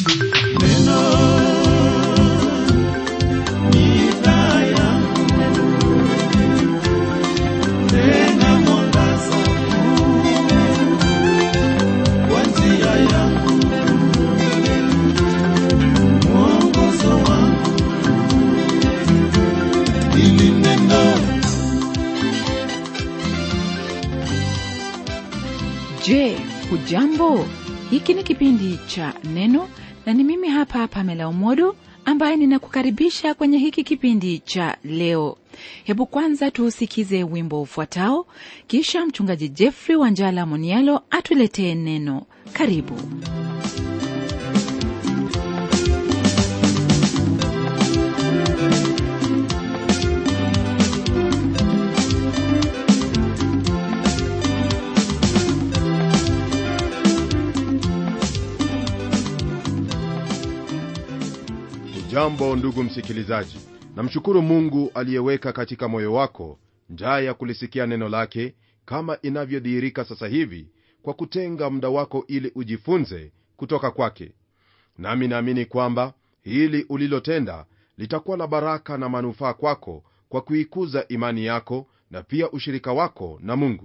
Je, hujambo? Hiki ni kipindi cha Neno na ni mimi hapa Pamela Umodo ambaye ninakukaribisha kwenye hiki kipindi cha leo. Hebu kwanza tuusikize wimbo ufuatao, kisha mchungaji Jeffrey Wanjala Monialo atuletee neno. Karibu. Jambo ndugu msikilizaji, namshukuru Mungu aliyeweka katika moyo wako njaa ya kulisikia neno lake kama inavyodhihirika sasa hivi, kwa kutenga muda wako ili ujifunze kutoka kwake. Nami naamini kwamba hili ulilotenda litakuwa la baraka na manufaa kwako kwa kuikuza imani yako na pia ushirika wako na Mungu.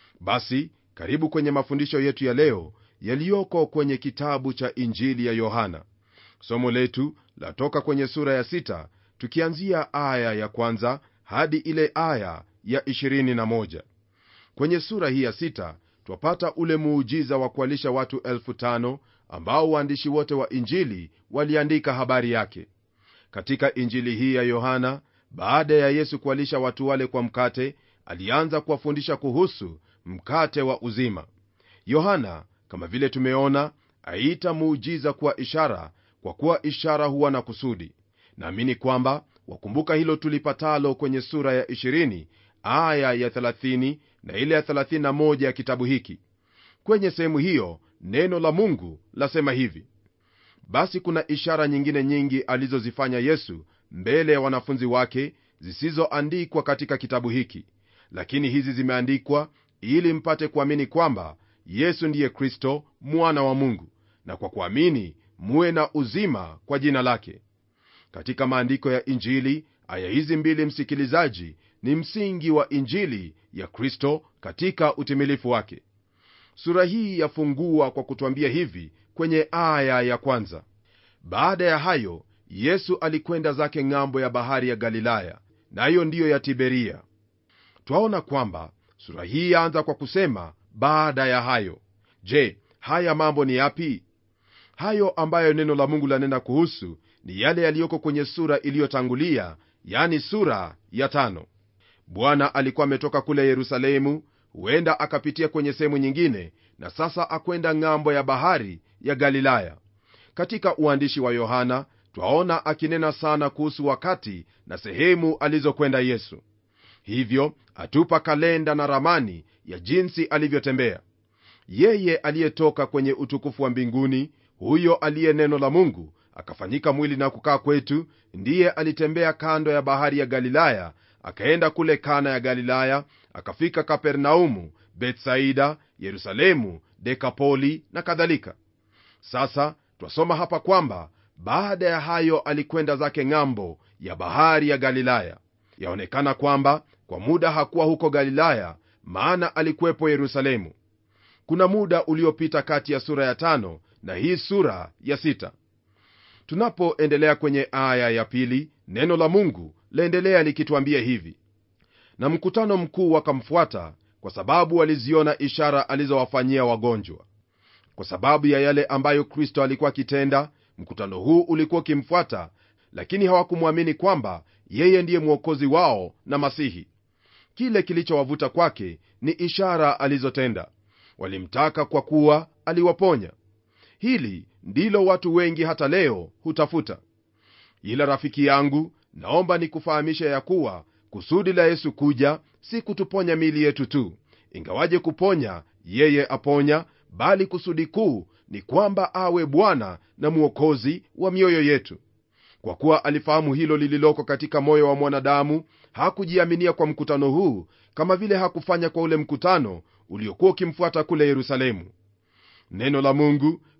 Basi karibu kwenye mafundisho yetu ya leo yaliyoko kwenye kitabu cha Injili ya Yohana. Somo letu latoka kwenye sura ya sita tukianzia aya ya kwanza hadi ile aya ya 21. Kwenye sura hii ya sita twapata ule muujiza wa kualisha watu elfu tano ambao waandishi wote wa Injili waliandika habari yake. Katika Injili hii ya Yohana, baada ya Yesu kualisha watu wale kwa mkate, alianza kuwafundisha kuhusu mkate wa uzima. Yohana, kama vile tumeona, aita muujiza kuwa ishara kwa kuwa ishara huwa na kusudi. Naamini kwamba wakumbuka hilo tulipatalo kwenye sura ya 20 aya ya 30 na ile ya 31 ya kitabu hiki. Kwenye sehemu hiyo neno la Mungu lasema hivi: basi kuna ishara nyingine nyingi alizozifanya Yesu mbele ya wanafunzi wake, zisizoandikwa katika kitabu hiki, lakini hizi zimeandikwa ili mpate kuamini kwamba Yesu ndiye Kristo mwana wa Mungu, na kwa kuamini muwe na uzima kwa jina lake. Katika maandiko ya Injili, aya hizi mbili, msikilizaji, ni msingi wa Injili ya Kristo katika utimilifu wake. Sura hii yafungua kwa kutwambia hivi kwenye aya ya kwanza: baada ya hayo Yesu alikwenda zake ng'ambo ya bahari ya Galilaya, nayo ndiyo ya Tiberia. Twaona kwamba sura hii yaanza kwa kusema baada ya hayo. Je, haya mambo ni yapi? Hayo ambayo neno la Mungu lanena kuhusu ni yale yaliyoko kwenye sura iliyotangulia, yani sura ya tano. Bwana alikuwa ametoka kule Yerusalemu, huenda akapitia kwenye sehemu nyingine, na sasa akwenda ng'ambo ya bahari ya Galilaya. Katika uandishi wa Yohana twaona akinena sana kuhusu wakati na sehemu alizokwenda Yesu. Hivyo atupa kalenda na ramani ya jinsi alivyotembea yeye aliyetoka kwenye utukufu wa mbinguni huyo aliye neno la Mungu akafanyika mwili na kukaa kwetu, ndiye alitembea kando ya bahari ya Galilaya, akaenda kule Kana ya Galilaya, akafika Kapernaumu, Betsaida, Yerusalemu, Dekapoli na kadhalika. Sasa twasoma hapa kwamba baada ya hayo alikwenda zake ng'ambo ya bahari ya Galilaya. Yaonekana kwamba kwa muda hakuwa huko Galilaya, maana alikuwepo Yerusalemu. Kuna muda uliopita kati ya sura ya tano na hii sura ya sita. Tunapoendelea kwenye aya ya pili, neno la Mungu laendelea likituambia hivi: na mkutano mkuu wakamfuata, kwa sababu waliziona ishara alizowafanyia wagonjwa. Kwa sababu ya yale ambayo Kristo alikuwa akitenda, mkutano huu ulikuwa ukimfuata, lakini hawakumwamini kwamba yeye ndiye mwokozi wao na Masihi. Kile kilichowavuta kwake ni ishara alizotenda. Walimtaka kwa kuwa aliwaponya. Hili ndilo watu wengi hata leo hutafuta. Ila rafiki yangu, naomba nikufahamisha ya kuwa kusudi la Yesu kuja si kutuponya miili yetu tu, ingawaje kuponya yeye aponya, bali kusudi kuu ni kwamba awe Bwana na Mwokozi wa mioyo yetu. Kwa kuwa alifahamu hilo lililoko katika moyo wa mwanadamu, hakujiaminia kwa mkutano huu kama vile hakufanya kwa ule mkutano uliokuwa ukimfuata kule Yerusalemu. Neno la Mungu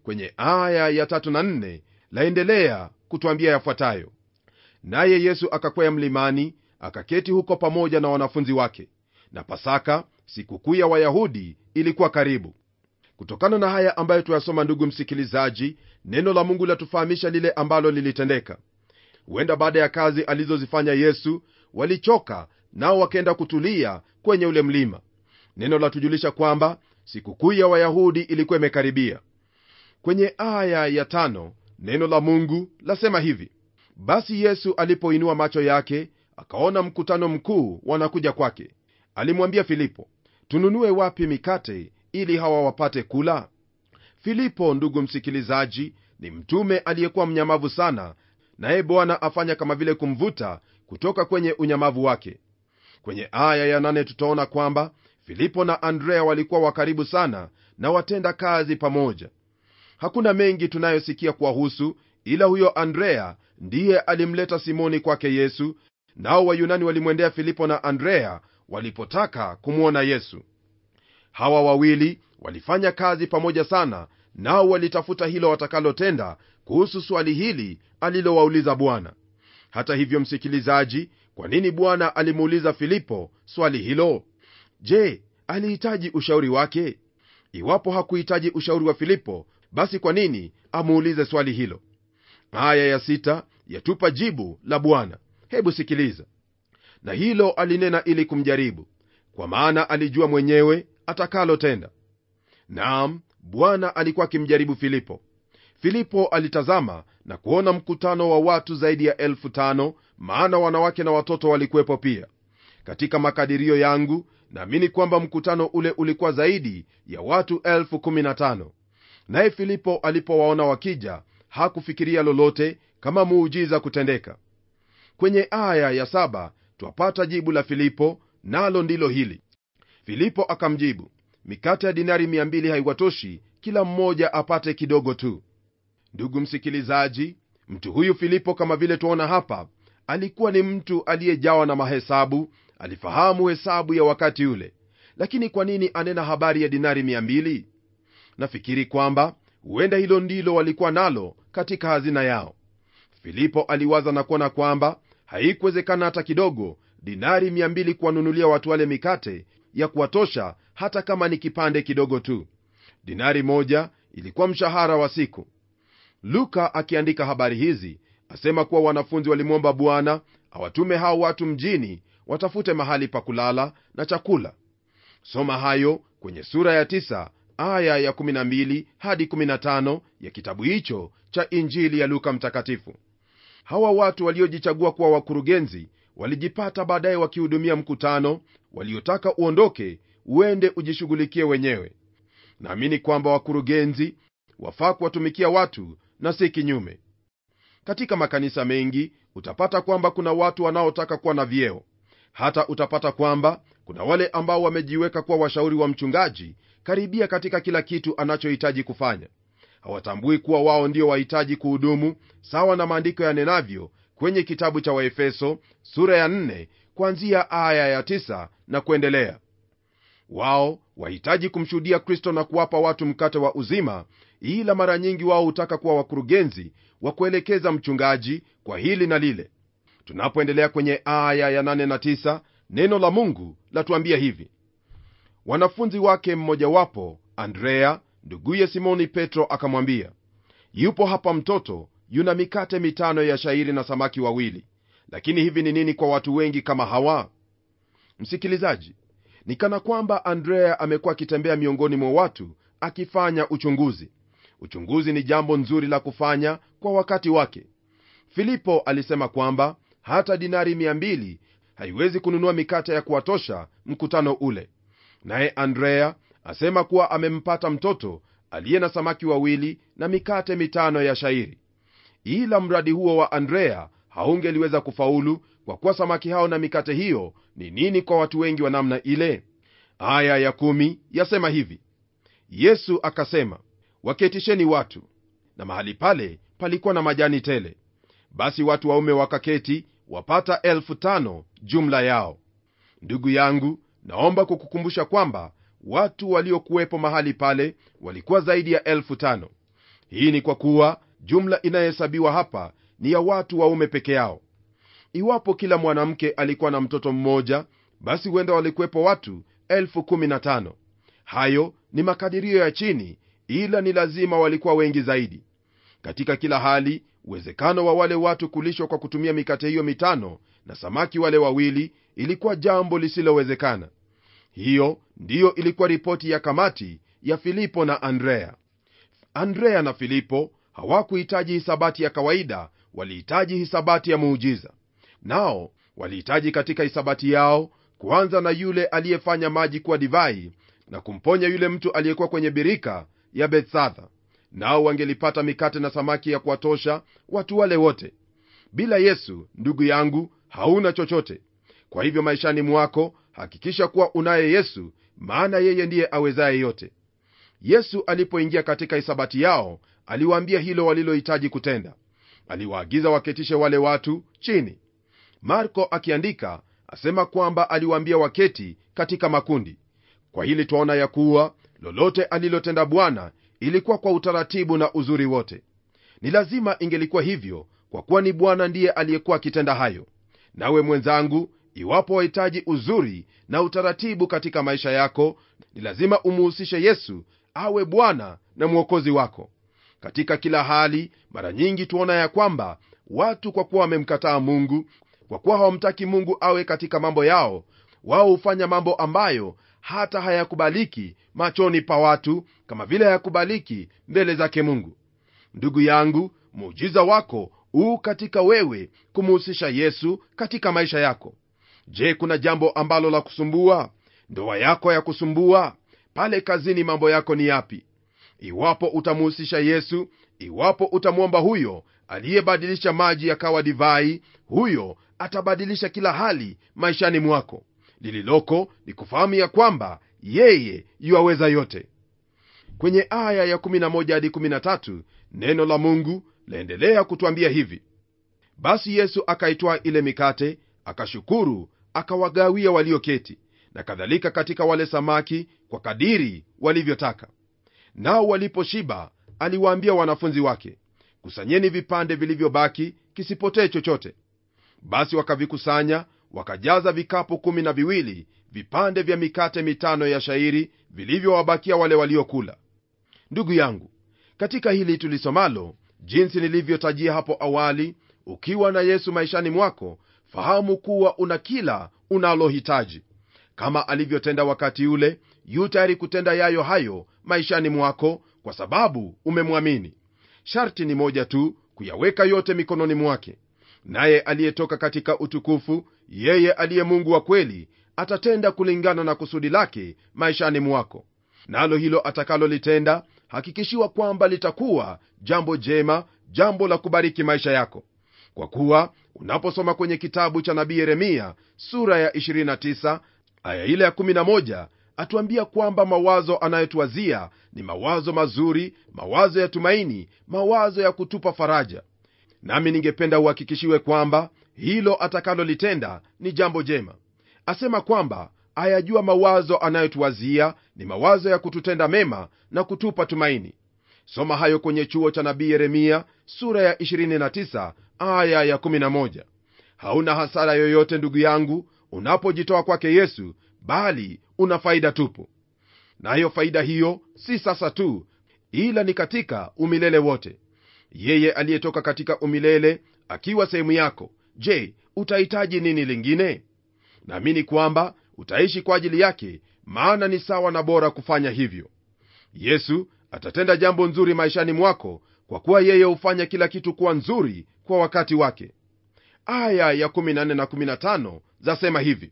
kwenye aya ya tatu na nne laendelea kutwambia yafuatayo naye yesu akakwea mlimani akaketi huko pamoja na wanafunzi wake na pasaka sikukuu ya wayahudi ilikuwa karibu kutokana na haya ambayo tuyasoma ndugu msikilizaji neno la mungu latufahamisha lile ambalo lilitendeka huenda baada ya kazi alizozifanya yesu walichoka nao wakaenda kutulia kwenye ule mlima neno latujulisha kwamba sikukuu ya wayahudi ilikuwa imekaribia kwenye aya ya tano neno la mungu lasema hivi basi yesu alipoinua macho yake akaona mkutano mkuu wanakuja kwake alimwambia filipo tununue wapi mikate ili hawa wapate kula filipo ndugu msikilizaji ni mtume aliyekuwa mnyamavu sana naye bwana afanya kama vile kumvuta kutoka kwenye unyamavu wake kwenye aya ya nane tutaona kwamba filipo na andrea walikuwa wakaribu sana na watenda kazi pamoja hakuna mengi tunayosikia kuwahusu ila huyo andrea ndiye alimleta simoni kwake yesu nao wayunani walimwendea filipo na andrea walipotaka kumwona yesu hawa wawili walifanya kazi pamoja sana nao walitafuta hilo watakalotenda kuhusu swali hili alilowauliza bwana hata hivyo msikilizaji kwa nini bwana alimuuliza filipo swali hilo je alihitaji ushauri wake iwapo hakuhitaji ushauri wa filipo basi kwa nini amuulize swali hilo aya ya sita yatupa jibu la bwana hebu sikiliza na hilo alinena ili kumjaribu kwa maana alijua mwenyewe atakalotenda naam bwana alikuwa akimjaribu filipo filipo alitazama na kuona mkutano wa watu zaidi ya elfu tano maana wanawake na watoto walikuwepo pia katika makadirio yangu naamini kwamba mkutano ule ulikuwa zaidi ya watu elfu kumi na tano naye filipo alipowaona wakija hakufikiria lolote kama muujiza kutendeka kwenye aya ya saba twapata jibu la filipo nalo ndilo hili filipo akamjibu mikate ya dinari 200 haiwatoshi kila mmoja apate kidogo tu ndugu msikilizaji mtu huyu filipo kama vile tuona hapa alikuwa ni mtu aliyejawa na mahesabu alifahamu hesabu ya wakati ule lakini kwa nini anena habari ya dinari 200 nafikiri kwamba huenda hilo ndilo walikuwa nalo katika hazina yao filipo aliwaza na kuona kwamba haikuwezekana hata kidogo dinari 200 kuwanunulia watu wale mikate ya kuwatosha hata kama ni kipande kidogo tu dinari moja ilikuwa mshahara wa siku luka akiandika habari hizi asema kuwa wanafunzi walimwomba bwana awatume hao watu mjini watafute mahali pa kulala na chakula soma hayo kwenye sura ya 9 aya ya 12 hadi 15 ya kitabu hicho cha injili ya luka mtakatifu hawa watu waliojichagua kuwa wakurugenzi walijipata baadaye wakihudumia mkutano waliotaka uondoke uende ujishughulikie wenyewe naamini kwamba wakurugenzi wafaa kuwatumikia watu na si kinyume katika makanisa mengi utapata kwamba kuna watu wanaotaka kuwa na vyeo hata utapata kwamba kuna wale ambao wamejiweka kuwa washauri wa mchungaji karibia katika kila kitu anachohitaji kufanya hawatambui kuwa wao ndio wahitaji kuhudumu sawa na maandiko yanenavyo kwenye kitabu cha waefeso sura ya 4 kuanzia aya ya 9 na kuendelea wao wahitaji kumshuhudia kristo na kuwapa watu mkate wa uzima ila mara nyingi wao hutaka kuwa wakurugenzi wa kuelekeza mchungaji kwa hili na lile tunapoendelea kwenye aya ya 8 na 9 neno la mungu latuambia hivi wanafunzi wake mmojawapo andrea nduguye simoni petro akamwambia yupo hapa mtoto yuna mikate mitano ya shairi na samaki wawili lakini hivi ni nini kwa watu wengi kama hawa msikilizaji ni kana kwamba andrea amekuwa akitembea miongoni mwa watu akifanya uchunguzi uchunguzi ni jambo nzuri la kufanya kwa wakati wake filipo alisema kwamba hata dinari 200 haiwezi kununua mikate ya kuwatosha mkutano ule naye andrea asema kuwa amempata mtoto aliye na samaki wawili na mikate mitano ya shairi ila mradi huo wa andrea haungeliweza kufaulu kwa kuwa samaki hao na mikate hiyo ni nini kwa watu wengi wa namna ile aya ya kumi yasema hivi yesu akasema waketisheni watu na mahali pale palikuwa na majani tele basi watu waume wakaketi wapata elfu tano jumla yao ndugu yangu naomba kukukumbusha kwamba watu waliokuwepo mahali pale walikuwa zaidi ya elfu tano hii ni kwa kuwa jumla inayohesabiwa hapa ni ya watu waume peke yao iwapo kila mwanamke alikuwa na mtoto mmoja basi huenda walikuwepo watu 15 hayo ni makadirio ya chini ila ni lazima walikuwa wengi zaidi katika kila hali uwezekano wa wale watu kulishwa kwa kutumia mikate hiyo mitano na samaki wale wawili ilikuwa jambo lisilowezekana hiyo ndiyo ilikuwa ripoti ya kamati ya filipo na andrea andrea na filipo hawakuhitaji hisabati ya kawaida walihitaji hisabati ya muujiza nao walihitaji katika hisabati yao kuanza na yule aliyefanya maji kuwa divai na kumponya yule mtu aliyekuwa kwenye birika ya bethsadha nao wangelipata mikate na samaki ya kuwatosha watu wale wote bila yesu ndugu yangu hauna chochote kwa hivyo maishani mwako hakikisha kuwa unaye yesu maana yeye ndiye awezaye yote yesu alipoingia katika hisabati yao aliwaambia hilo walilohitaji kutenda aliwaagiza waketishe wale watu chini marko akiandika asema kwamba aliwaambia waketi katika makundi kwa hili twaona ya kuwa lolote alilotenda bwana ilikuwa kwa utaratibu na uzuri wote ni lazima ingelikuwa hivyo kwa kuwa ni bwana ndiye aliyekuwa akitenda hayo nawe mwenzangu iwapo wahitaji uzuri na utaratibu katika maisha yako ni lazima umuhusishe yesu awe bwana na mwokozi wako katika kila hali mara nyingi tuona ya kwamba watu kwa kuwa wamemkataa mungu kwa kuwa hawamtaki mungu awe katika mambo yao wao hufanya mambo ambayo hata hayakubaliki machoni pa watu kama vile hayakubaliki mbele zake mungu ndugu yangu muujiza wako huu katika wewe kumuhusisha yesu katika maisha yako je kuna jambo ambalo la kusumbua ndoa yako ya kusumbua pale kazini mambo yako ni yapi iwapo utamuhusisha yesu iwapo utamwomba huyo aliyebadilisha maji yakawa divai huyo atabadilisha kila hali maishani mwako lililoko ni kufahamu ya kwamba yeye yuaweza yote kwenye aya ya 11 hadi 13 neno la mungu laendelea kutwambia hivi basi yesu akaitwaa ile mikate akashukuru akawagawia walioketi na kadhalika katika wale samaki kwa kadiri walivyotaka nao waliposhiba aliwaambia wanafunzi wake kusanyeni vipande vilivyobaki kisipotee chochote basi wakavikusanya wakajaza vikapu kumi na viwili vipande vya mikate mitano ya shairi vilivyowabakia wale waliokula ndugu yangu katika hili tulisomalo jinsi nilivyotajia hapo awali ukiwa na yesu maishani mwako fahamu kuwa una kila unalohitaji kama alivyotenda wakati ule yu tayari kutenda yayo hayo maishani mwako kwa sababu umemwamini sharti ni moja tu kuyaweka yote mikononi mwake naye aliyetoka katika utukufu yeye aliye mungu wa kweli atatenda kulingana na kusudi lake maishani mwako nalo hilo atakalolitenda hakikishiwa kwamba litakuwa jambo jema jambo la kubariki maisha yako kwa kuwa unaposoma kwenye kitabu cha nabii yeremia sura ya 29 aya ile ya 11 atuambia kwamba mawazo anayotuwazia ni mawazo mazuri mawazo ya tumaini mawazo ya kutupa faraja nami ningependa uhakikishiwe kwamba hilo atakalolitenda ni jambo jema asema kwamba ayajua mawazo anayotuwazia ni mawazo ya kututenda mema na kutupa tumaini soma hayo kwenye chuo cha nabii yeremia sura ya 29 aya ya 11 hauna hasara yoyote ndugu yangu unapojitoa kwake yesu bali una faida tupu nayo na faida hiyo si sasa tu ila ni katika umilele wote yeye aliyetoka katika umilele akiwa sehemu yako je utahitaji nini lingine naamini kwamba utaishi kwa ajili yake maana ni sawa na bora kufanya hivyo yesu atatenda jambo nzuri maishani mwako kwa kuwa yeye hufanya kila kitu kuwa nzuri kwa wakati wake aya ya 14 na 15 zasema hivi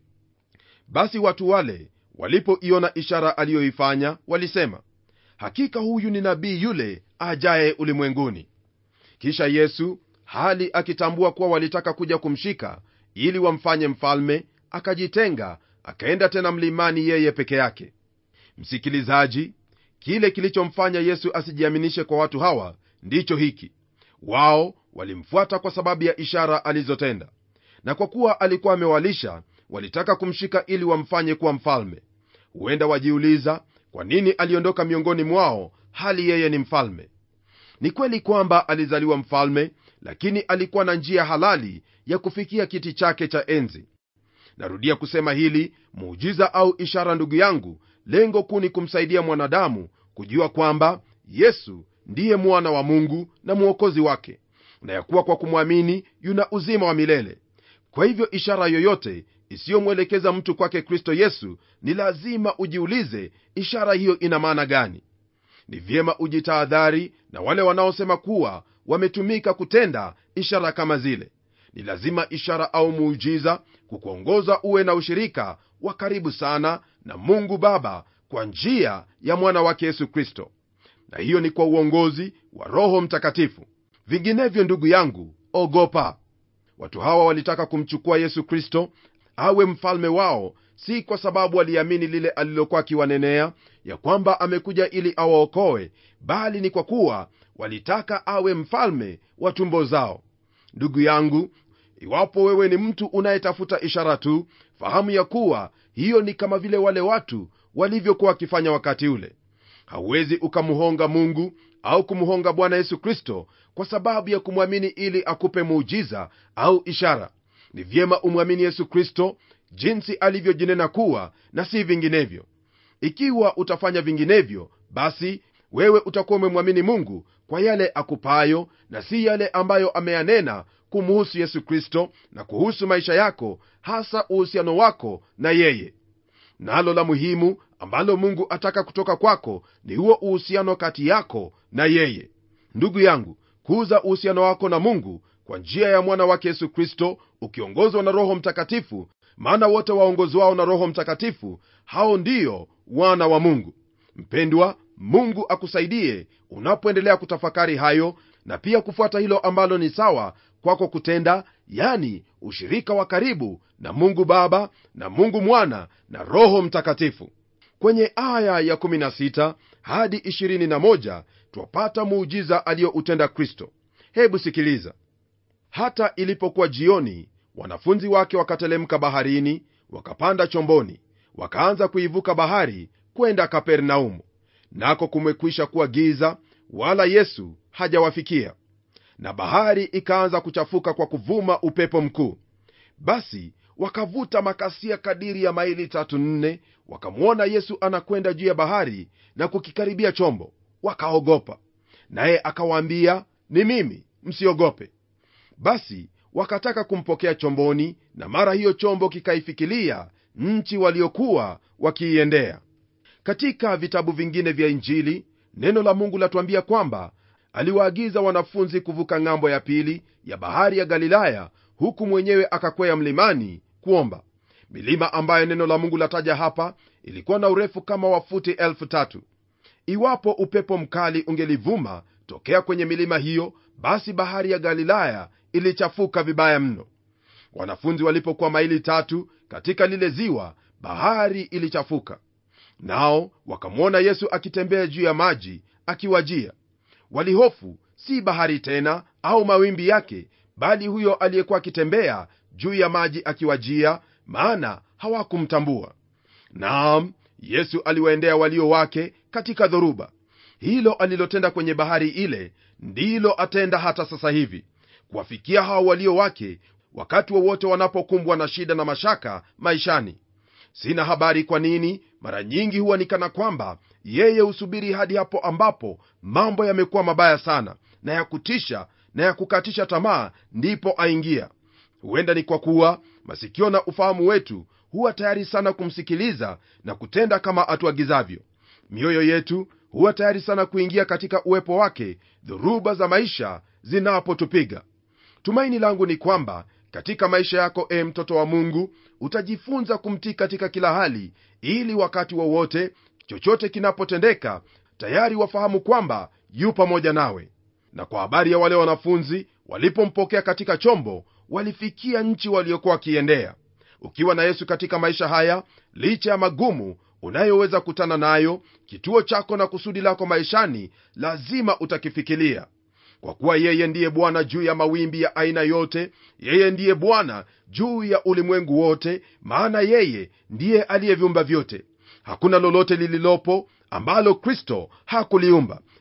basi watu wale walipoiona ishara aliyoifanya walisema hakika huyu ni nabii yule ajaye ulimwenguni kisha yesu hali akitambua kuwa walitaka kuja kumshika ili wamfanye mfalme akajitenga akaenda tena mlimani yeye peke yake msikilizaji kile kilichomfanya yesu asijiaminishe kwa watu hawa ndicho hiki wao walimfuata kwa sababu ya ishara alizotenda na kwa kuwa alikuwa amewalisha walitaka kumshika ili wamfanye kuwa mfalme huenda wajiuliza kwa nini aliondoka miongoni mwao hali yeye ni mfalme ni kweli kwamba alizaliwa mfalme lakini alikuwa na njia halali ya kufikia kiti chake cha enzi narudia kusema hili muujiza au ishara ndugu yangu lengo kuu ni kumsaidia mwanadamu kujua kwamba yesu ndiye mwana wa mungu na mwokozi wake na ya kuwa kwa kumwamini yuna uzima wa milele kwa hivyo ishara yoyote isiyomwelekeza mtu kwake kristo yesu ni lazima ujiulize ishara hiyo ina maana gani ni vyema ujitahadhari na wale wanaosema kuwa wametumika kutenda ishara kama zile ni lazima ishara au muujiza kukuongoza uwe na ushirika wa karibu sana na mungu baba kwa njia ya mwana wake yesu kristo na hiyo ni kwa uongozi wa roho mtakatifu vinginevyo ndugu yangu ogopa watu hawa walitaka kumchukua yesu kristo awe mfalme wao si kwa sababu waliamini lile alilokuwa akiwanenea ya kwamba amekuja ili awaokoe bali ni kwa kuwa walitaka awe mfalme wa tumbo zao ndugu yangu iwapo wewe ni mtu unayetafuta ishara tu fahamu ya kuwa hiyo ni kama vile wale watu walivyokuwa wakifanya wakati ule hauwezi ukamhonga mungu au kumhonga bwana yesu kristo kwa sababu ya kumwamini ili akupe muujiza au ishara ni vyema umwamini yesu kristo jinsi alivyojinena kuwa na si vinginevyo ikiwa utafanya vinginevyo basi wewe utakuwa umemwamini mungu kwa yale akupayo na si yale ambayo ameyanena kumuhusu yesu kristo na kuhusu maisha yako hasa uhusiano wako na yeye nalo la muhimu ambalo mungu ataka kutoka kwako ni huo uhusiano kati yako na yeye ndugu yangu kuuza uhusiano wako na mungu kwa njia ya mwana wake yesu kristo ukiongozwa na roho mtakatifu maana wote waongozwao na roho mtakatifu hao ndiyo wana wa mungu mpendwa mungu akusaidie unapoendelea kutafakari hayo na pia kufuata hilo ambalo ni sawa kwako kutenda yani ushirika wa karibu na mungu baba na mungu mwana na roho mtakatifu kwenye aya ya 16 hadi 21 twapata muujiza aliyoutenda kristo hebu sikiliza hata ilipokuwa jioni wanafunzi wake wakatelemka baharini wakapanda chomboni wakaanza kuivuka bahari kwenda kapernaumu nako kumekwisha kuwa giza wala yesu hajawafikia na bahari ikaanza kuchafuka kwa kuvuma upepo mkuu basi wakavuta makasia kadiri ya maili tatu nne wakamwona yesu anakwenda juu ya bahari na kukikaribia chombo wakaogopa naye akawaambia ni mimi msiogope basi wakataka kumpokea chomboni na mara hiyo chombo kikaifikilia nchi waliokuwa wakiiendea katika vitabu vingine vya injili neno la mungu latuambia kwamba aliwaagiza wanafunzi kuvuka ng'ambo ya pili ya bahari ya galilaya huku mwenyewe akakwea mlimani kuomba milima ambayo neno la mungu lataja hapa ilikuwa na urefu kama wa futi elfu tatu iwapo upepo mkali ungelivuma tokea kwenye milima hiyo basi bahari ya galilaya ilichafuka vibaya mno wanafunzi walipokuwa maili tatu katika lile ziwa bahari ilichafuka nao wakamwona yesu akitembea juu ya maji akiwajia walihofu si bahari tena au mawimbi yake bali huyo aliyekuwa akitembea juu ya maji akiwajia maana hawakumtambua naam yesu aliwaendea walio wake katika dhoruba hilo alilotenda kwenye bahari ile ndilo atenda hata sasa hivi kuwafikia hao walio wake wakati wowote wa wanapokumbwa na shida na mashaka maishani sina habari kwa nini mara nyingi huwa ni kana kwamba yeye husubiri hadi hapo ambapo mambo yamekuwa mabaya sana na ya kutisha na ya kukatisha tamaa ndipo aingia huenda ni kwa kuwa masikio na ufahamu wetu huwa tayari sana kumsikiliza na kutenda kama atuagizavyo mioyo yetu huwa tayari sana kuingia katika uwepo wake dhoruba za maisha zinapotupiga tumaini langu ni kwamba katika maisha yako e mtoto wa mungu utajifunza kumtii katika kila hali ili wakati wowote wa chochote kinapotendeka tayari wafahamu kwamba yu pamoja nawe na kwa habari ya wale wanafunzi walipompokea katika chombo walifikia nchi waliokuwa wakiendea ukiwa na yesu katika maisha haya licha ya magumu unayoweza kutana nayo kituo chako na kusudi lako maishani lazima utakifikilia kwa kuwa yeye ndiye bwana juu ya mawimbi ya aina yote yeye ndiye bwana juu ya ulimwengu wote maana yeye ndiye aliyeviumba vyote hakuna lolote lililopo ambalo kristo hakuliumba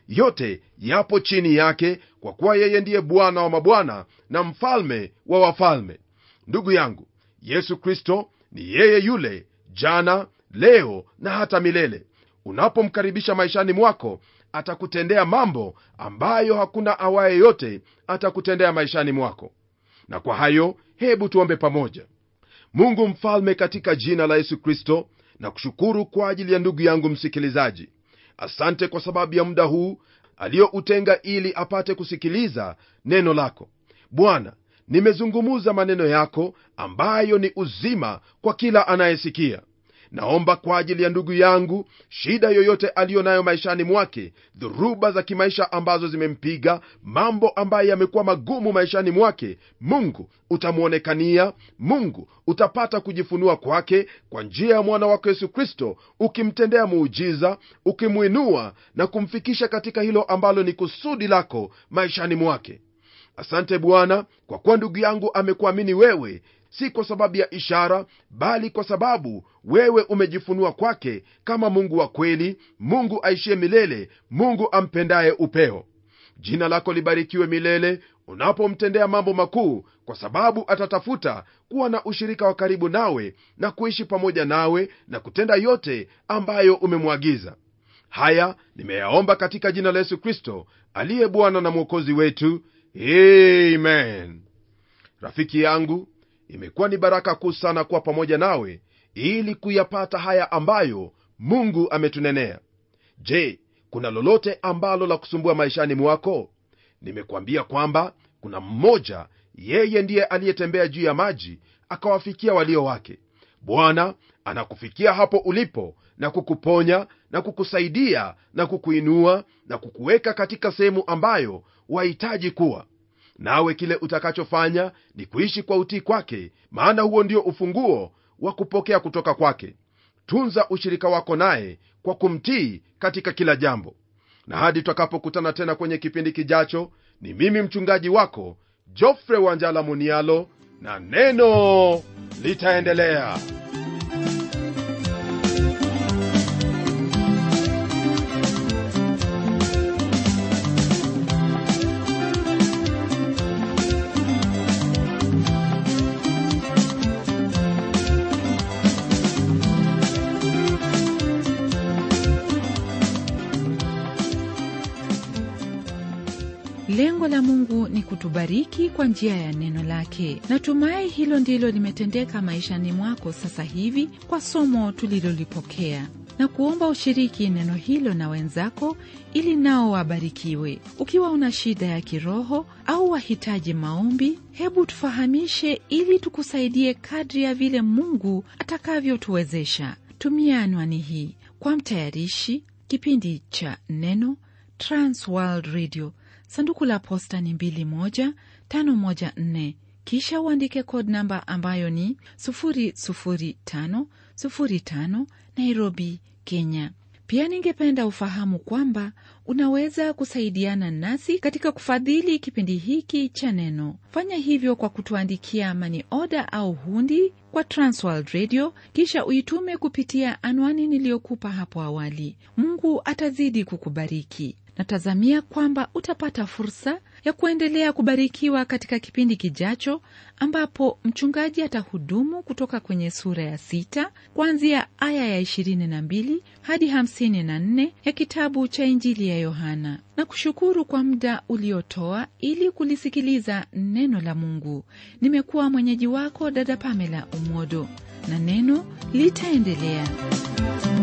yote yapo chini yake kwa kuwa yeye ndiye bwana wa mabwana na mfalme wa wafalme ndugu yangu yesu kristo ni yeye yule jana leo na hata milele unapomkaribisha maishani mwako atakutendea mambo ambayo hakuna awaye yote atakutendea maishani mwako na kwa hayo hebu tuombe pamoja mungu mfalme katika jina la yesu kristo na kushukuru kwa ajili ya ndugu yangu msikilizaji asante kwa sababu ya muda huu aliyoutenga ili apate kusikiliza neno lako bwana nimezungumuza maneno yako ambayo ni uzima kwa kila anayesikia naomba kwa ajili ya ndugu yangu shida yoyote aliyo nayo maishani mwake dhuruba za kimaisha ambazo zimempiga mambo ambayo yamekuwa magumu maishani mwake mungu utamwonekania mungu utapata kujifunua kwake kwa njia ya mwana wako yesu kristo ukimtendea muujiza ukimwinua na kumfikisha katika hilo ambalo ni kusudi lako maishani mwake asante bwana kwa kuwa ndugu yangu amekuamini wewe si kwa sababu ya ishara bali kwa sababu wewe umejifunua kwake kama mungu wa kweli mungu aishie milele mungu ampendaye upeo jina lako libarikiwe milele unapomtendea mambo makuu kwa sababu atatafuta kuwa na ushirika wa karibu nawe na kuishi pamoja nawe na kutenda yote ambayo umemwagiza haya nimeyaomba katika jina la yesu kristo aliye bwana na mwokozi wetu amen rafiki yangu imekuwa ni baraka kuu sana kuwa pamoja nawe ili kuyapata haya ambayo mungu ametunenea je kuna lolote ambalo la kusumbua maishani mwako nimekuambia kwamba kuna mmoja yeye ndiye aliyetembea juu ya maji akawafikia walio wake bwana anakufikia hapo ulipo na kukuponya na kukusaidia na kukuinua na kukuweka katika sehemu ambayo wahitaji kuwa nawe kile utakachofanya ni kuishi kwa utii kwake maana huo ndio ufunguo wa kupokea kutoka kwake tunza ushirika wako naye kwa kumtii katika kila jambo na hadi tutakapokutana tena kwenye kipindi kijacho ni mimi mchungaji wako jofre wanjala munialo na neno litaendelea lengo la mungu ni kutubariki kwa njia ya neno lake natumai hilo ndilo limetendeka maishani mwako sasa hivi kwa somo tulilolipokea na kuomba ushiriki neno hilo na wenzako ili nao wabarikiwe ukiwa una shida ya kiroho au wahitaji maombi hebu tufahamishe ili tukusaidie kadri ya vile mungu atakavyotuwezesha tumia anwani hii kwa mtayarishi kipindi cha neno transworld radio sanduku la posta ni 21514 kisha uandike code namba ambayo ni 00505 nairobi kenya pia ningependa ufahamu kwamba unaweza kusaidiana nasi katika kufadhili kipindi hiki cha neno fanya hivyo kwa kutuandikia mani oda au hundi kwa transworld radio kisha uitume kupitia anwani niliyokupa hapo awali mungu atazidi kukubariki natazamia kwamba utapata fursa ya kuendelea kubarikiwa katika kipindi kijacho ambapo mchungaji atahudumu kutoka kwenye sura ya sita kuanzia aya ya 22 hadi 54 ya kitabu cha injili ya yohana na kushukuru kwa muda uliotoa ili kulisikiliza neno la mungu nimekuwa mwenyeji wako dada pamela umodo na neno litaendelea